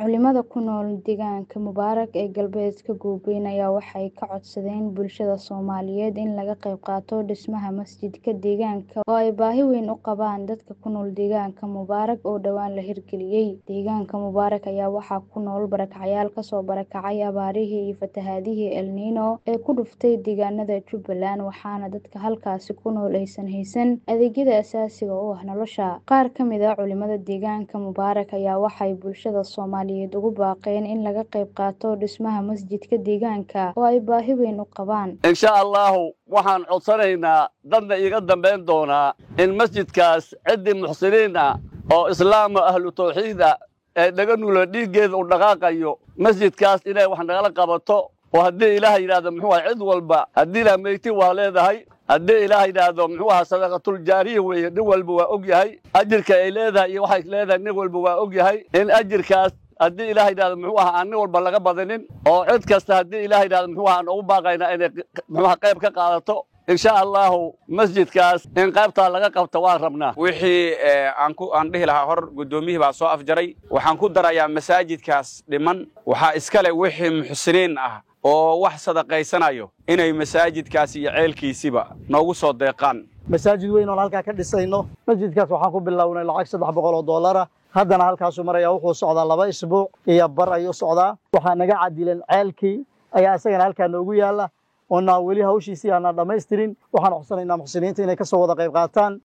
Culimada ku nool deegaanka Mubaarak ee galbeedka Goobeyn ayaa waxay ka codsadeen bulshada Soomaaliyeed in laga qayb qaato dhismaha masjidka deegaanka oo ay baahi weyn u qabaan dadka ku nool deegaanka Mubaarak oo dhowaan la hirgeliyay. Deegaanka Mubaarak ayaa waxaa ku nool barakacayaal kasoo barakacay abaarihii iyo fatahaadihii El Niño ee ku dhuftay deegaanada Jubbaland waxaana dadka halkaasi ku nool aysan haysan adeegyada aasaasiga u ah nolosha. Qaar ka mid ah culimada deegaanka Mubaarak ayaa waxay bulshada Soomaaliyeed ugu baaqeen in laga qayb qaato dhismaha masjidka deegaanka oo ay baahi weyn u qabaan. insha allahu waxaan codsanaynaa dadna iiga dambayn doonaa in masjidkaas ciddii muxsiniin ah oo islaama ahlu tawxiid ah ee dhaga nula dhiiggeeda u dhaqaaqayo masjidkaas inay wax nagala qabato oo haddii ilaah yidhaahdo muxuu aha cid walba haddii ilaah meyti waa leedahay haddii ilaah yidhaahdo muxuu aha sadaqatul jaariya weeye nin walba waa og yahay ajirka ay leedahay iyo waxay leedahay nin walba waa og yahay in ajirkaas haddii ilaah yidhahdo muxuu aha aan nin walba laga badanin oo cid kasta haddii ilaah yidhahdo muxuu aha aan ugu baaqaynaa inay muxuu aha qayb ka qaadato insha allahu masjidkaas in qaybtaa laga qabto waan rabnaa wixii aan ku aan dhihi lahaa hor guddoomiyihii baa soo afjaray waxaan ku darayaa masaajidkaas dhiman waxaa iskale wixii muxsiniin ah oo wax sadaqaysanayo inay masaajidkaas iyo ceelkiisiba noogu soo deeqaan masaajid weyn oon halkaa ka dhisayno masjidkaas waxaan ku bilownay lacag saddex boqol oo dollara haddana halkaasuu maraya wuxuu socdaa laba isbuuc iyo bar ayuu socdaa waxaa naga cadilan ceelkii ayaa isagana halkaa noogu yaalla oonaa weli hawshiisii aanaan dhammaystirin waxaan codsanaynaa muxsiniinta inay ka soo wada qayb qaataan